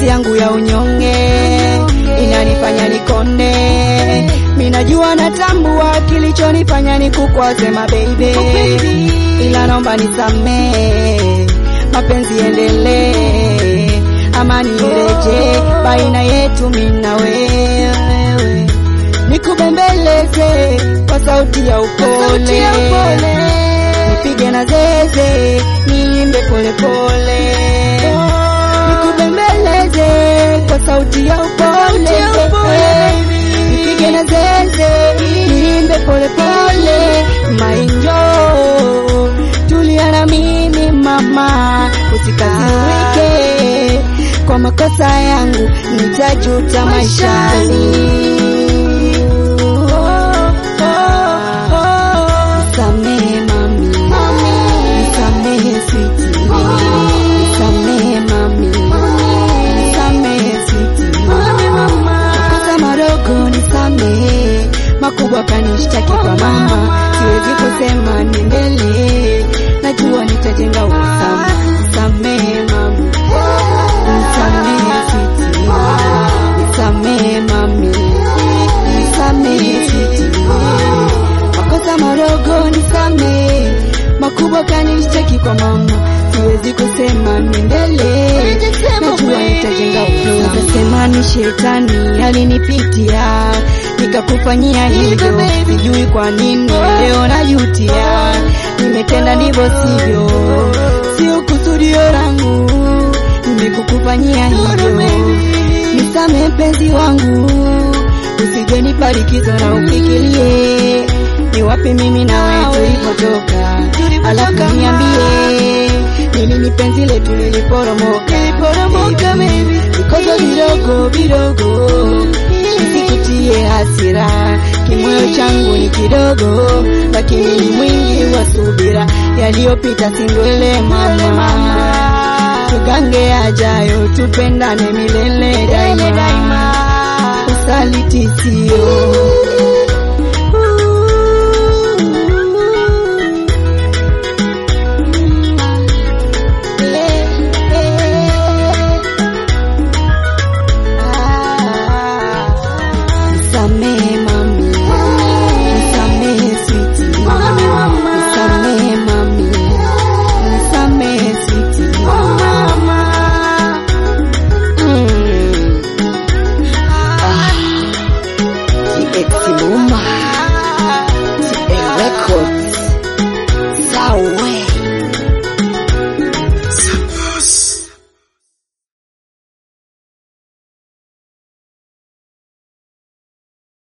nafsi yangu ya unyonge inanifanya nikonde. Minajua natambua kilichonifanya nikukwaze mababy, ila naomba nisamee, mapenzi endelee, amani ireje baina yetu mimi na wewe, nikubembeleze kwa sauti ya upole, nipige na zeze, niimbe polepole, nikubembeleze kwa sauti ya upole, nipige na zeze, niimbe polepole, mainjo tulia na mimi mama, usikasirike kwa makosa yangu, nitajuta maishani. Nisamehe mami, nisamehe switi, nisamehe mami, nisamehe switi, makosa madogo nisamehe, makubwa kanishtaki kwa mama, siwezi kusema niendelee, najua nitajenga usalama. Nisamehe mami, nisamehe switi, nisamehe mami, nisamehe switi makosa madogo nisamehe, makubwa kanishtaki kwa mama, siwezi kusema niendelee, najua nitajenga upendo. Nasema ni shetani alinipitia nikakufanyia hivyo, sijui kwa nini leo najutia, nimetenda ndivyo sivyo, sio kusudio langu, nimekukufanyia hivyo, nisamehe mpenzi wangu, usije nipa likizo na ufikirie ni wapi mimi na wewe tulipotoka, alafu niambie ni lini penzi letu liliporomoka, baby. Vikozo vidogo vidogo visikutie hasira, kimoyo changu ni kidogo, lakini ni mwingi wa subira, yaliyopita sindwele mama, tugange ajayo, tupendane milele daima, usaliti sio Nisamehe mami, nisamehe switi, nisamehe mami, nisamehe switi, Mm. Ah. TX Muma, TX Records, Sawe.